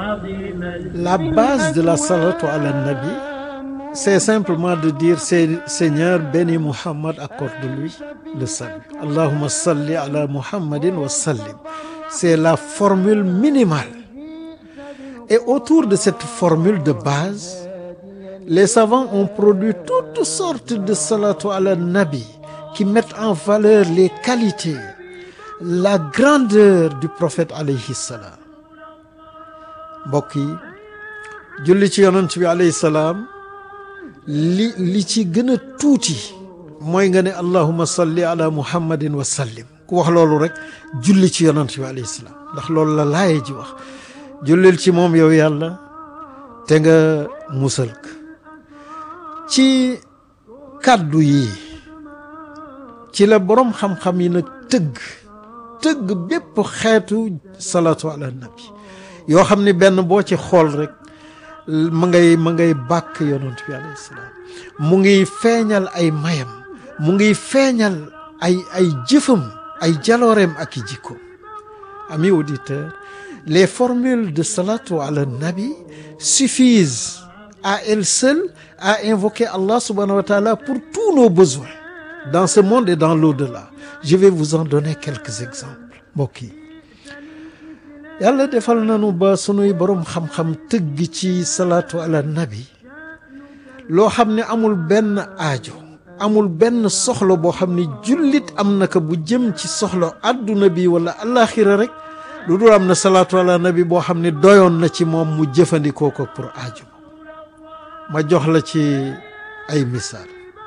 La base de la salatu ala nabi, c'est simplement de dire Seigneur, bénis Muhammad, accorde-lui le salut. Allahumma salli ala Muhammadin wa sallim. C'est la formule minimale. Et autour de cette formule de base, les savants ont produit toutes sortes de salatu ala nabi qui mettent en valeur les qualités, la grandeur du prophète alayhi salam. mbokk yi julli ci yonent bi alayhi salaam li li ci gën a tuuti mooy nga ne allahuma salli ala muhammadin wa sallim ku wax loolu rek julli ci yonent bi alayhi salaam ndax loolu la laaye ji wax jullil ci moom yow yàlla te nga musal ko ci kàddu yi ci la boroom xam-xam yi nag tëgg tëgg bépp xeetu salatu ala nabi yoo xam ni benn boo ci xool rek ma ngay ma ngay bàkk yonent bi alayhi salaam mu ngi feeñal ay mayam mu ngi feeñal ay ay jëfam ay jalooreem ak i jikko amis auditeurs les formules de salatu ala nabi suffisent à elles seules à invoquer Allah subhanahu wa ta'ala pour tous nos besoins dans ce monde et dans l'au-delà je vais vous en donner quelques exemples mbokk yi yàlla defal nañu ba sunuy boroom xam-xam tëgg ci salaatu ala nabi loo xam ne amul benn aajo amul benn soxla boo xam ne jullit am na ko bu jëm ci soxla àdduna bi wala alaxira rek lu dul am na salaatu ala nabi boo xam ne doyoon na ci moom mu jëfandikoo ko pour aajo ma jox la ci ay misaal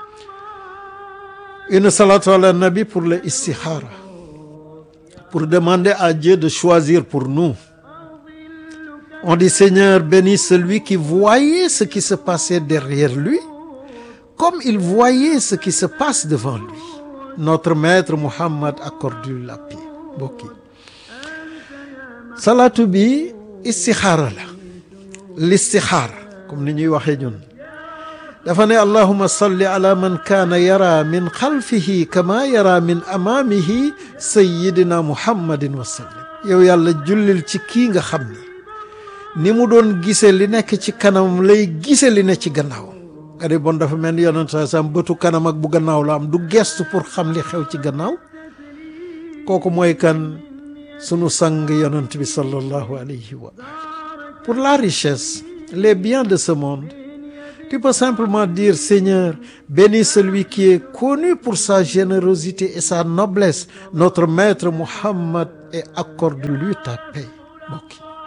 une salaatu ala nabi pour le istixaara pour demander à Dieu de choisir pour nous. On dit Seigneur, bénis celui qui voyait ce qui se passait derrière lui, comme il voyait ce qui se passe devant lui. Notre maître Muhammad accorde-lui la paix. mbokk yi salaatu bi istixaara la listixaara comme ni ñuy waxee ñun dafa ne allahuma salli ala man kaana yara min xalfihi kama yara min amaamihi sayidina muhammadin wa sallim yow yàlla jullil ci kii nga xam ni ni mu doon gise li nekk ci kanam lay gise li ne ci gannaaw nga di bon dafa mel ni yonent saa sam bëtu kanam ak bu gannaaw la am du gestu pour xam li xew ci gannaaw kooku mooy kan sunu sang yonent bi sallallahu alayhi wa ali pour la richesse les biens de ce monde Tu peux simplement dire Seigneur, bénis celui qui est connu pour sa générosité et sa noblesse, notre maître Muhammad, et accorde-lui ta paix. mbokk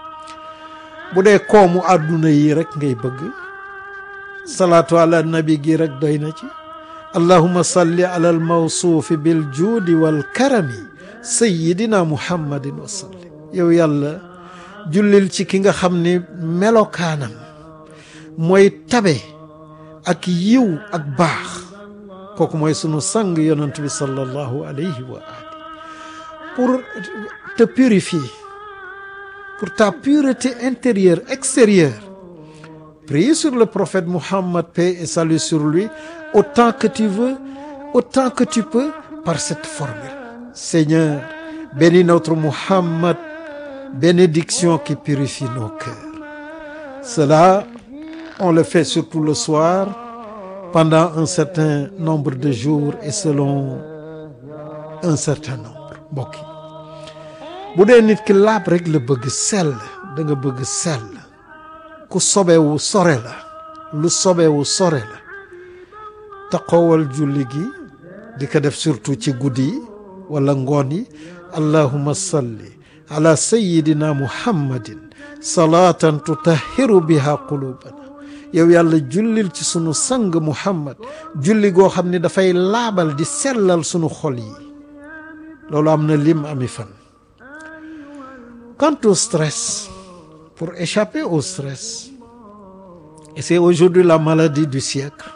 bu dee koomu àdduna yi rek ngay bëgg salaatu ala nabi gi rek doy na ci allahumma salli ala al mawsuufi bil juudi wal karami sayyidina muhammadin wa sallim yow yàlla jullil ci ki nga xam ni melokaanam mooy tabe ak yiw ak baax kooku mooy sunu sang yonent bi sallallahu alayhi wa ali pour te purifier pour ta pureté intérieure extérieure prie sur le prophète Muhammad paix et salut sur lui autant que tu veux autant que tu peux par cette formule Seigneur bénis notre Muhammad bénédiction qui purifie nos cœurs cela on le fait surtout le soir pendant un certain nombre de jours et selon un certain nombre mbokk yi bu dee nit ki laab rek la bëgg sell da nga bëgg sell ku sobewu sore la lu sobewu sore la taxawal julli gi di ko def surtout ci guddi yi wala ngoon yi allahumma salli ala sayyidina muhammadin salaatan tutahiru biha qulubana yow yàlla jullil ci sunu sang muhammad julli goo xam ne dafay laabal di sellal sunu xol yi loolu am na lim ami fan quant au stress pour échapper au stress et c'est aujourd'hui la maladie du siècle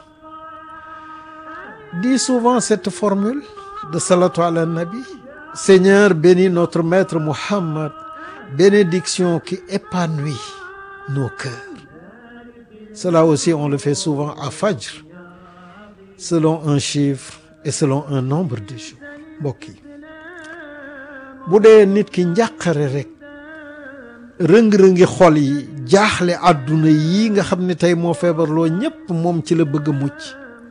dis souvent cette formule de salatu ala nabi Seigneur bénis notre maître Muhammad bénédiction qui épanouit nos cœurs cela aussi on le fait souvent à Fajr selon un chiffre et selon un nombre de jours mbokk yi bu dee nit ki njàqare rek rëng-rëngi xol yi jaaxle àdduna yi nga xam ne tey moo feebarloo ñépp moom ci la bëgg a mucc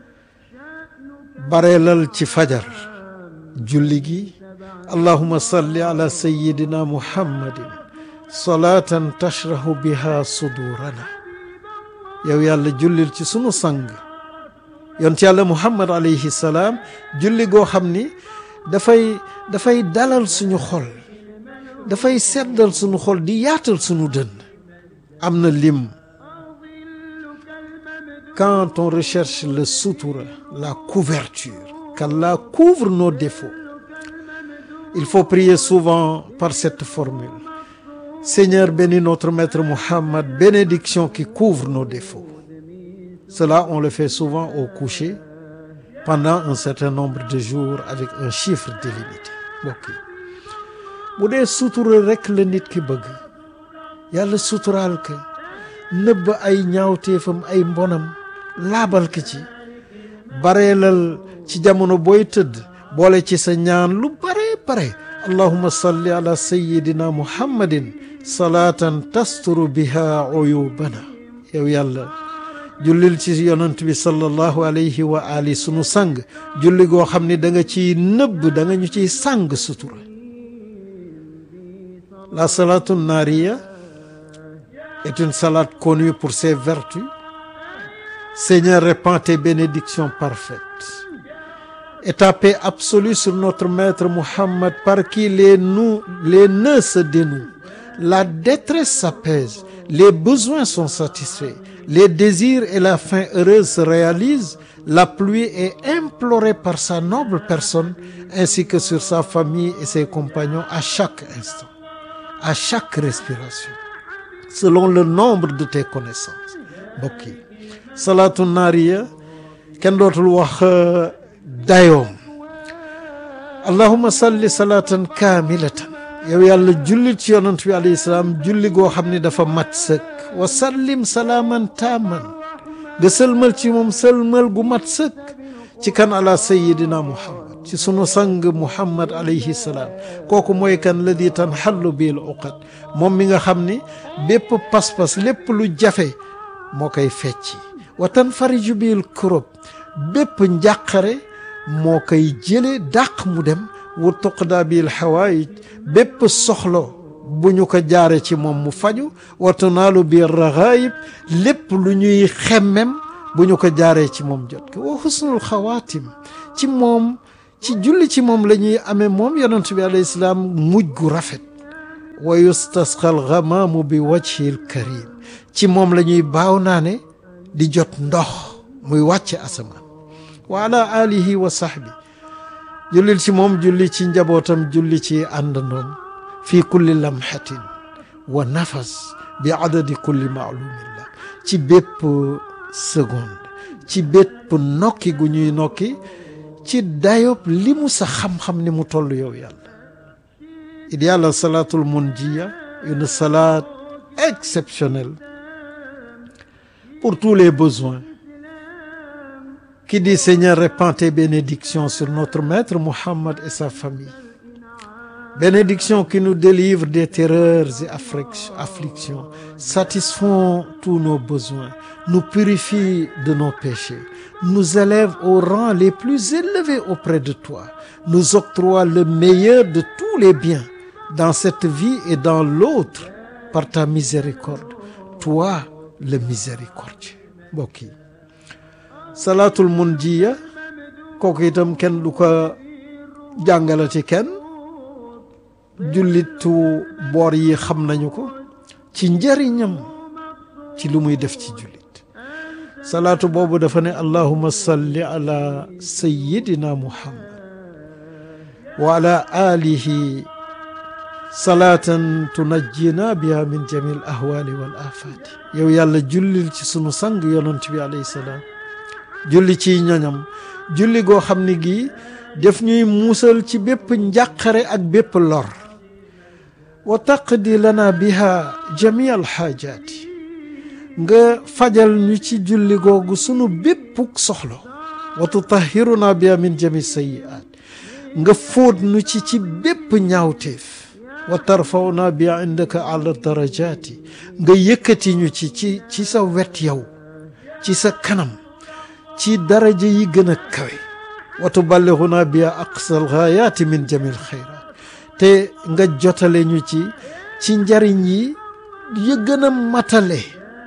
bareelal ci fajar julli gi allahuma salli ala sayidina muhammadin salaatan tashrahu biha sudurana yow yàlla jullil ci sunu sang yonent yàlla muhammad alayhi salaam julli goo xam ni dafay dafay dalal suñu xol dafay seddal suñu xol di yaatal suñu dënn am na lim quand on recherche le sutura la couverture qu'Allah couvre nos défauts il faut prier souvent par cette formule Seigneur bénis notre maître Muhammad bénédiction qui couvre nos défauts cela on le fait souvent au coucher pendant un certain nombre de jours avec un chiffre délimité mbokk yi bu dee sutura rekk la nit ki bëgg yàlla suturaal ko nëbb ay ñaawteefam ay mbonam laabal ko ci bareelal ci jamono booy tëdd boole ci sa ñaan lu bare bare allahumma salli ala sayyidina muhammadin salaatan tasturu biha uyubana yow yàlla jullil ci yonent bi sallallahu alayhi wa ali sunu sang julli goo xam ne da nga ciy nëbb da nga ñu ciy sang sutura la salatu naria est une salade connue pour ses vertus Seigneur répands tes bénédictions parfaites et ta paix absolue sur notre maître Muhammad par qui les nous les nœuds se dénouent la détresse s'apaise les besoins sont satisfaits les désirs et la fin heureuse se réalisent la pluie est implorée par sa noble personne ainsi que sur sa famille et ses compagnons à chaque instant à chaque respiration selon le nombre de tes connaissances mbokk yi salaatu naariya kenn dootul wax dayoom allahuma salli salaatan kaamilatan yow yàlla julli ci yonent bi alayhi salaam julli goo xam ne dafa mat sëkk wa sallim salaaman taaman nga sëlmal ci moom sëlmal gu mat sëkk ci kan ala sayidina muhammad ci sunu sang muhammad alayhi salaam kooku mooy kan ladi tanxallu bil uqad moom mi nga xam ni bépp pas-pas lépp lu jafe moo koy fecci wa tanfariju bil kurub bépp njàqare moo koy jële dàq mu dem wa tuqda bil xawaayij bépp soxlo bu ñu ko jaare ci moom mu faju wa tunaalu bil raxaayib lépp lu ñuy xemmem bu ñu ko jaaree ci moom jot ko wa husnul xawaatim ci moom ci julli ci moom la ñuy amee moom yonent bi alayhi salaam mujj gu rafet wa yustasqal gamaamu bi wajhil karim ci moom la ñuy baaw naa ne di jot ndox muy wàcce asamaan wa ala alihi wa sahbi jullil ci moom julli ci njabootam julli ci àndandoom fii kulli lamhatin wa nafas bi adadi kulli maalumillah ci bépp seconde ci bépp nokki gu ñuy nokki ci dayob li mu sa xam-xam ni mu toll yow yàlla il y a la salatul munjiya une salade exceptionnelle pour tous les besoins qui dit Seigneur répands tes bénédictions sur notre maître Muhammad et sa famille bénédictions qui nous délivrent des terreurs et afflictions satisfont tous nos besoins nous purifient de nos péchés nous élèvent aux rangs les plus élevés auprès de toi nous octroient le meilleur de tous les biens dans cette vie et dans l'autre par ta miséricorde toi le miséricordieux mbokk yi salaatul munjiya kooku itam kenn du ko jàngalati kenn jullitu boor yi xam nañu ko ci njëriñam ci lu muy def ci jullit salaatu boobu dafa ne allahuma salli ala sayyidina muhammad wa ala alihi salaatan tunajjina biha min jami al ahwali wal afaati yow yàlla jullil ci sunu sang yonent bi alayhi salaam julli ciy ñoñam julli goo xam ne gii def ñuy muusal ci bépp njàqare ak bépp lor wa taqdi lana biha jami al xaajaati nga fajal ñu ci julli googu sunu béppuk soxlo wa tutahiruna biha min jami sayiaat nga fóot nu ci ci bépp ñaawteef wa tarfauna bi indaka ala darajaati nga yëkkati ñu ci ci ci sa wet yow ci sa kanam ci daraja yi gën a kawe wa tuballighuna bi aqsal ghaayati min jamil xayraat te nga jotale ñu ci ci njariñ yi ya gën a matale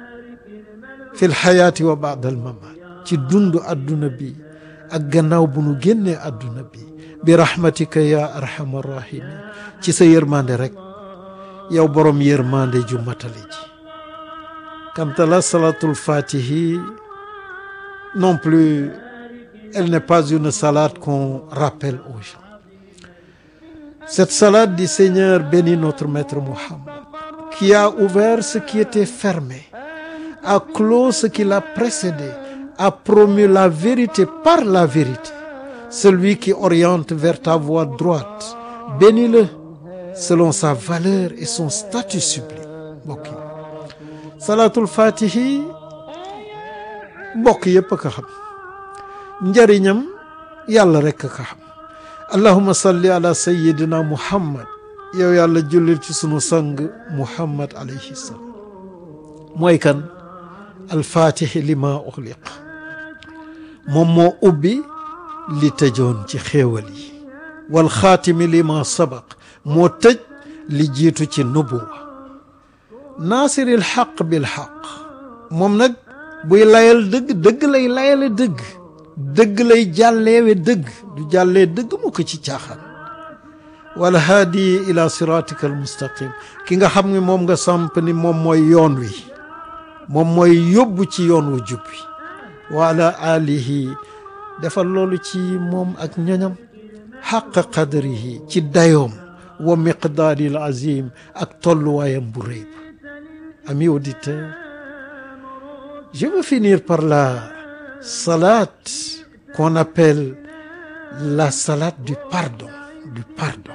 fi lxayaati wa baad al mamaat ci dund adduna bi ak gannaaw bu nu génnee adduna bi bi rahmatika ya arhamar rahimin ci sa yërmande rek yow borom yërmande ju matale ji kanta la salatul fatihi non plus elle n'est pas une salade qu'on rappelle aux gens cette salade du Seigneur bénit notre maître Mohammed qui a ouvert ce qui était fermé a clos ce qui l'a précédé a promu la vérité par la vérité celui qui oriente vers ta voie droite bénis-le selon sa valeur et son statut sublime mbokk yi salaatul fatihi mbokk yépp a ko xam njariñam yàlla rekk a ko xam allahuma salli ala sayidina muhammad yow yàlla jullil ci sunu sang muhammad alayhi salaam mooy kan alfaatixi li ma uxliq moom moo ubbi li tëjoon ci xéewal yi wal xaatimi li ma sabaq moo tëj li jiitu ci nubuwa naasiril xaq bil xaq moom nag buy layal dëgg dëgg lay layale dëgg dëgg lay jàlleewe dëgg du jàllee dëgg mu ko ci caaxaan wala haadi ila siratika al mustaqim ki nga xam ne moom nga samp ni moom mooy yoon wi moom mooy yóbbu ci yoon wu jub wi wa ala alihi defal loolu ci moom ak ñoñam xaq qadrihi ci dayoom wa miqdaari al azim ak tolluwaayam bu rëy ba amis auditeurs je veux finir par la salade qu'on appelle la salade du pardon du pardon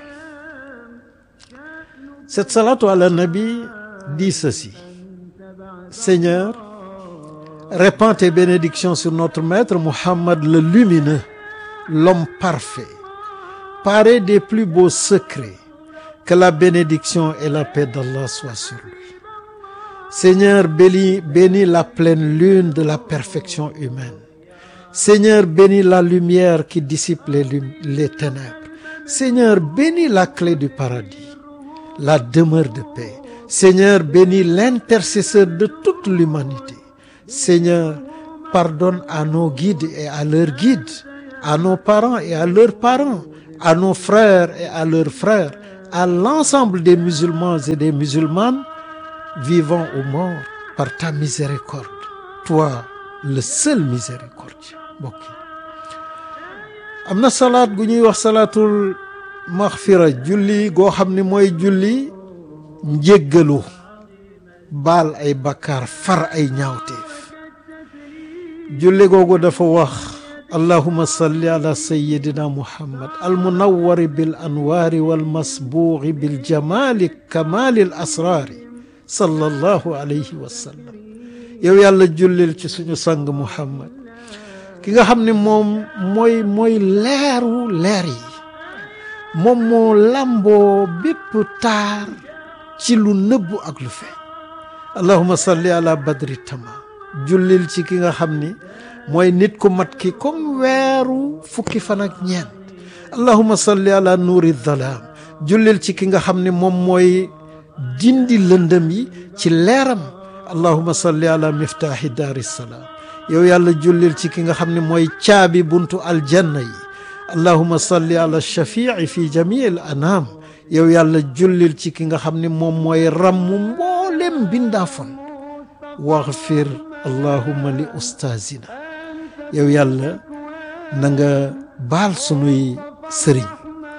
cette salade ala nabi dit ceci Seigneur répands tes bénédictions sur notre maître Mohammed le lumineux l'homme parfait paré des plus beaux secrets que la bénédiction et la paix d'Allah soient sur lui Seigneur bénis bénis la pleine lune de la perfection humaine Seigneur bénis la lumière qui dissipe les les ténèbres Seigneur bénis la clé du paradis la demeure de paix Seigneur bénis l'intercesseur de toute l'humanité Seigneur pardonne à nos guides et à leurs guides à nos parents et à leurs parents à nos frères et à leurs frères à l'ensemble des musulmans et des musulmanes vivants ou morts par ta miséricorde toi le seul miséricordieux mbokk yi am na salaat gu ñuy wax salaatul maxfira julli goo xam ne mooy julli njéggalu baal ay bakkaar far ay ñaawteef julli googu dafa wax allahuma salli ala sayidina muhammad almunawari bil anwaari walmasbuuxi bil jamaali kamaali al asraari sallallahu alayhi wa sallam yow yàlla jullil ci suñu sang muhammad ki nga xam ne moom mooy mooy leeru leer yi moom moo làmboo bépp taar ci lu nëbbu ak lu feeñ allahuma salli ala badri tamam jullil ci ki nga xam ni mooy nit ku mat ki comme weeru fukki fan ak ñeent allahuma salli ala nuuri dhalaam jullil ci ki nga xam ne moom mooy dindi lëndëm yi ci leeram allahuma salli ala miftaahi daari salaam yow yàlla jullil ci ki nga xam ne mooy caabi buntu aljanna yi allahuma salli ala shafii fi jamii al anaam yow yàlla jullil ci ki nga xam ne moom mooy rammu mboolem bindaafon waxfir allahuma li ustaazina yow yàlla na nga baal sunuy sëriñ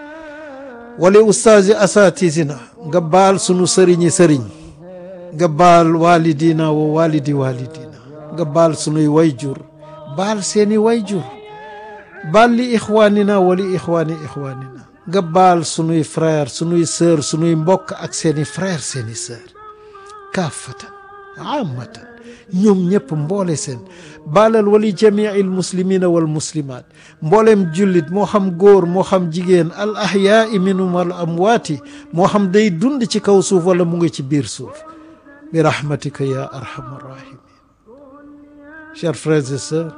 wali ustaazi asatisina nga baal sunu sëriñi sëriñ nga baal walidina wa walidi walidina nga baal sunuy wayjur baal seeni wayjur baal li ixwaanina wali ixwaani ixwaanina nga baal sunuy frère sunuy sœur sunuy mbokk ak seeni frère seeni sœur kaafatan amatan ñoom ñëpp mboole seen baalal wali jamii al muslimina wal muslimat mbooleem jullit moo xam góor moo xam jigéen al ahyaai minhum wal amwaati moo xam day dund ci kaw suuf wala mu ngi ci biir suuf bi rahmatika ya arhamar rahimin chers frères et sœurs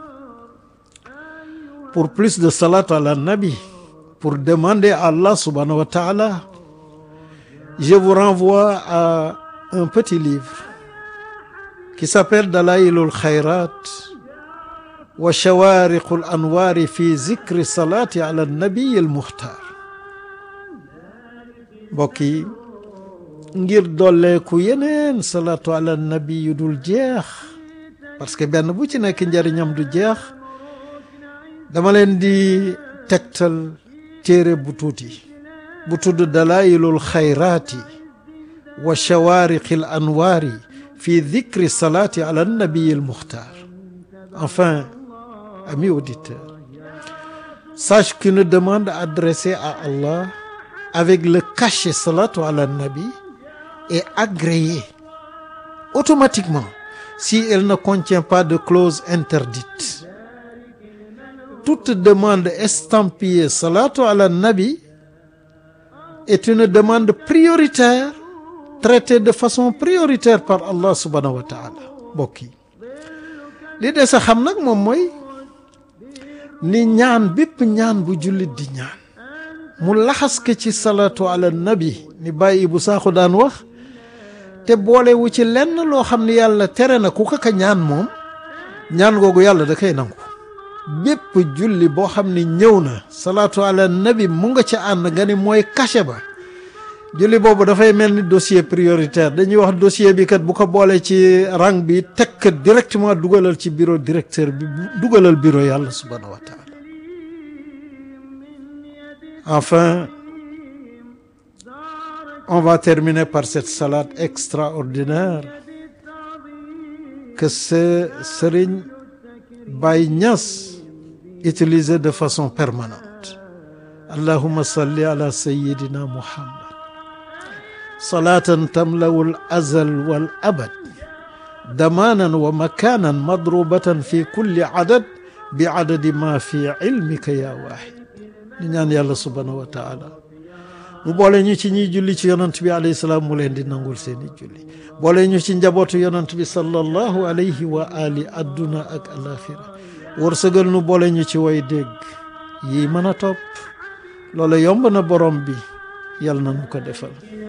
pour plus de salat ala nabi pour demander à Allah subhanahu wa ta'ala je vous renvoie à un petit livre qui s'appelle Dalailul Khayrat wa Shawariqul Anwari fi zikri salati ala nabi al mukhtar mbokk yi ngir dolleeku yeneen salatu ala nabi yu dul jeex parce que benn bu ci nekk njariñam du jeex dama leen di tegtal téere bu tuuti bu tudd dalailul xayraati wa shawariqil anwaari fi dhikri salati ala nabiyi al mukhtar enfin amis auditeurs sache qu'une demande adressée à Allah avec le cachet salatu ala nabi est agréée automatiquement si elle ne contient pas de clause interdite toute demande estampillée salatu ala nabi est une demande prioritaire traitée de façon prioritaire par Allah subhanahu wa taala mbokk yi li des a xam nag moom mooy ni ñaan bépp ñaan bu jullit di ñaan mu laxas ko ci salatu ala nabi ni bàyyi bu saaxu daan wax te boolewu ci lenn loo xam ne yàlla tere na ku ko ka ñaan moom ñaan googu yàlla da koy nangu bépp julli boo xam ne ñëw na salaatu ala nabi mu nga ca ànd nga ni mooy cachet ba julli boobu dafay mel ni dossier prioritaire dañuy wax dossier bi kat bu ko boole ci rang bi teg kat directement dugalal ci bureau directeur bi dugalal bureau yàlla subhanahu wa taala enfin on va terminer par cette salade extraordinaire que ce Serigne Baye Niass utilisait de façon permanente allahumma salli ala sayyidina muhammad salatan tamlawul azal wal abad damanan wa makanan madrubatan fi kulli adad bi adadi ma fi ilmika ya wahid ñu ñaan yàlla subhanahu wa taala mu boole ñu ci ñiy julli ci yonant bi alayhi salaam mu leen di nangul seeni julli boole ñu ci njabootu yonant bi sallallahu alayhi wa ali adduna ak alaxira wërsëgal nu boole ñu ci way dégg yi mën a topp loolu yomb na borom bi yàlla na nu ko defal